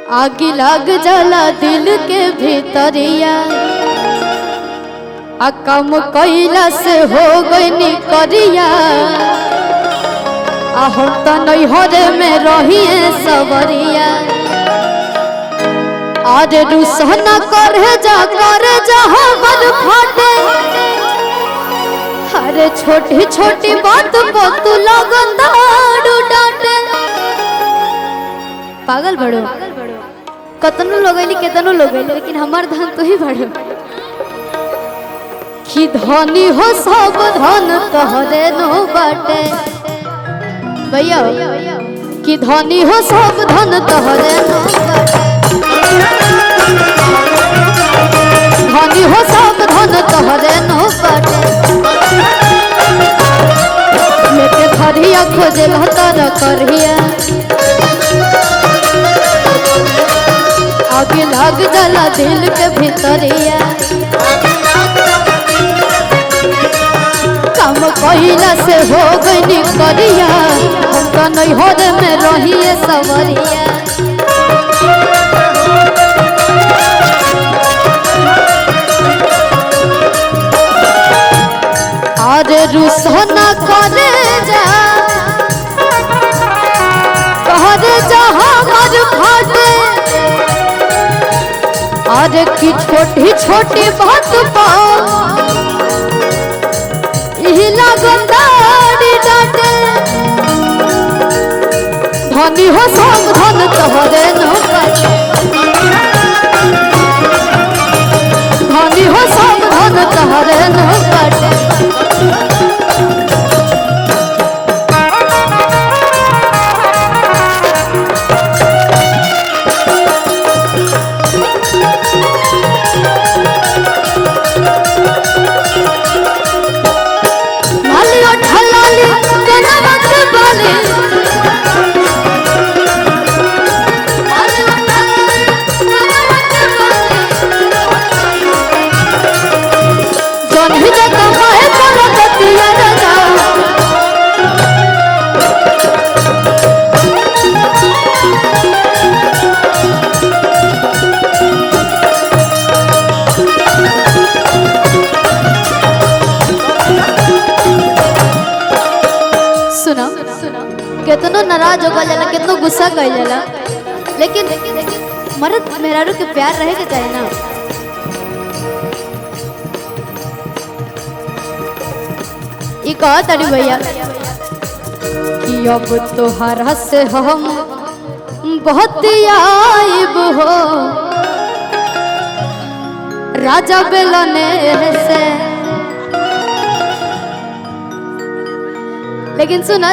आग लग जाला दिल के भीतरिया आ कम कैला से हो गई करिया आ हम तो नैहरे में रहिए सवरिया आज रुसना करे जा करे जा हमर फाटे अरे छोटी छोटी बात को तू लगन दारू डांटे पागल बड़ो कतनो लोगैली केतनो लोगैली लेकिन हमार धन तो ही बड़ो कि धनी हो सब धन तोहरे नो बाटे भैया कि धनी हो सब धन तोहरे नो बाटे धनी हो सब धन तोहरे नो बाटे लेके धरिया खोजे लहतर करहिया आगे लग जाला दिल के भीतरिया काम कहिला से हो गई करिया हम तो नैहर में रहिए सवरिया अरे रुसना करे जा कहरे जा हमर फाटे अरे की छोटी छोटी बात पा यही लगंदारी डाटे धनी हो सब धन तोहरे न बाटे धनी हो सब धन तोहरे न बाटे मालियो ठलाली केना मत बाली जौन ही जगह माहे पर गतिया रजा सुना कितनो नाराज हो जाला कितनो गुस्सा कर जाला लेकिन मर्द मेहरारू के प्यार रहे के चाहिए ना ई कहा तारी भैया कि अब तोहरा से हम बहुत आइब हो राजा बेलने से लेकिन सुना